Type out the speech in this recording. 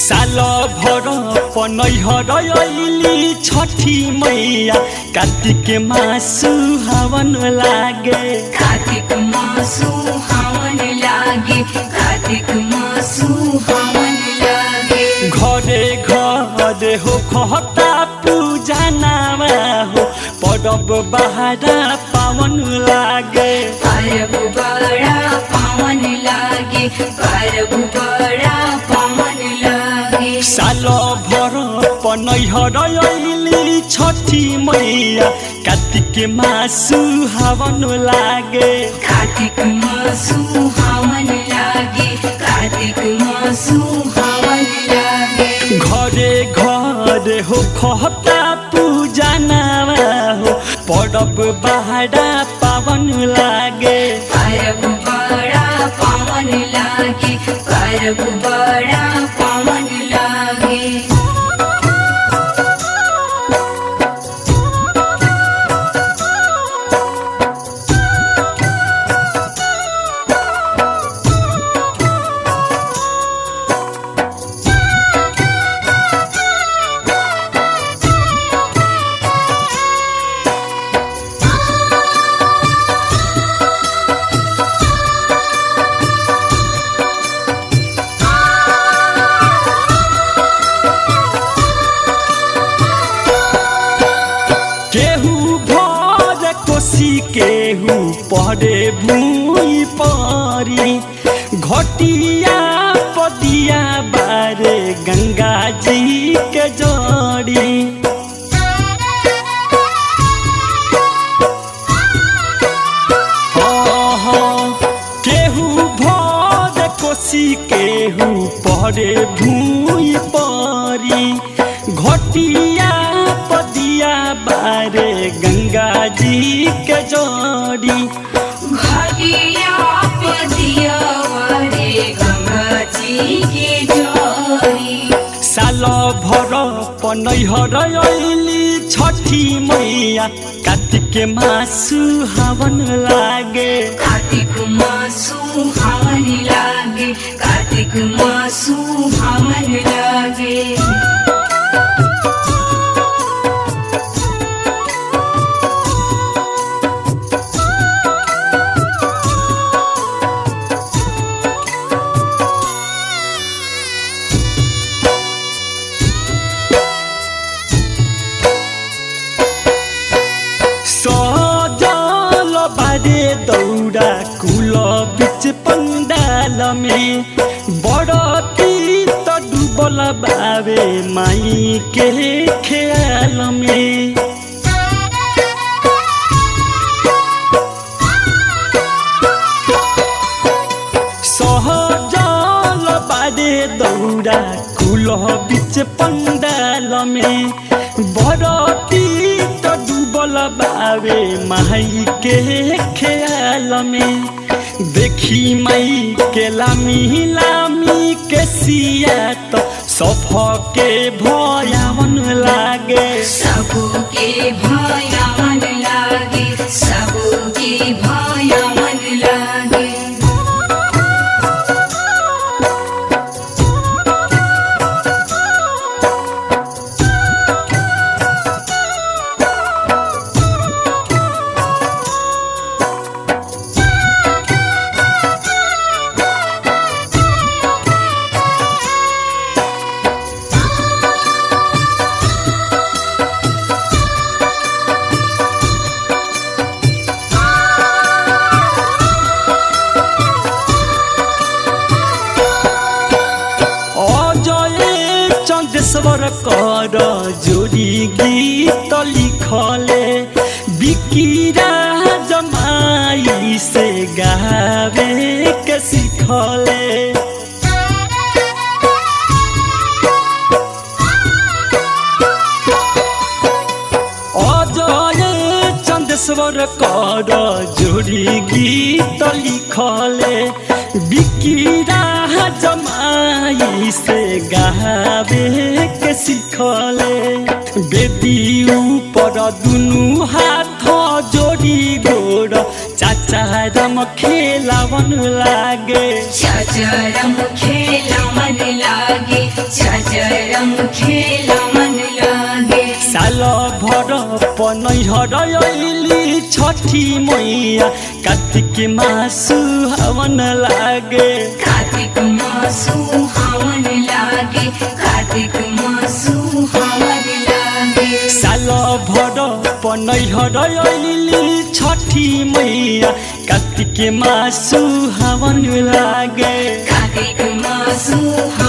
साल भर पनैहर अइली छठी मैया कार्तिक मासु हवन लागे कार्तिक मासु हवन लागे कार्तिक मासु हवन लागे घरे घरे हो खता पूजा नामा हो परब बहारा पावन लागे परब बड़ा पावन लागे परब बड़ा पावन लागे साल भर पनैहर अइली छठी मैया कार्तिक मासु हवन लागे कार्तिक मासु हवन लागे कार्तिक मासु हवन लागे घरे घरे हो खता पूजा नामा हो परब बहारा पावन लागे परब बड़ा पावन लागे परब बड़ा पावन लागे केहू भर कोसी केहू परे भूई परी घटिया पदिया बारे गंगा जी के जड़ी हाँ, हाँ, केहू भर कोसी केहू परे भूई परी घटिया पदिया बारे गंगा जी के जड़ी घटिया पतिया वारे गंगा जी के जोरी साल भर पनैहर अइली छठी मैया कार्तिक मासु हवन लागे कार्तिक मासु हवन लागे कार्तिक मासु हवन लागे सजल बारे दौरा कुल बिच पंडाल में बड़ तीत डूबल बावे माई के ख्याल में सहजल बारे दौरा कुल बिच पंडाल में भरती त डूबल बावे माई के ख्याल में देखी माई के लामी लामी के सिया त सफ के भयावन लागे सबके भयावन लागे सबके भयावन लागे অজয়ে চন্দ্রেশ্বর কর যোড়ি গীত লিখলে বিকিরা জমাই সে গাবে কে শিখলে অজয়ে চন্দ্রেশ্বর কর যোড়ি গীত লিখলে বিকিরা জমাই সে গাবে কে শিখলে বেদি উপর দুনু হাত जोड़ी गोड़ चाचा रम खेलावन लागे चचरम खेला मन लागे चच चरम खेला मन लागे साल भर पनैहर अइली छठी मैया कार्तिक मासु हवन लागे कार्तिक मासु हवन लागे कार्तिक मासु हवन लागे साल भर पनैहर अइली छठी मैया कार्तिक मासु हवन लागे कार्तिक मासु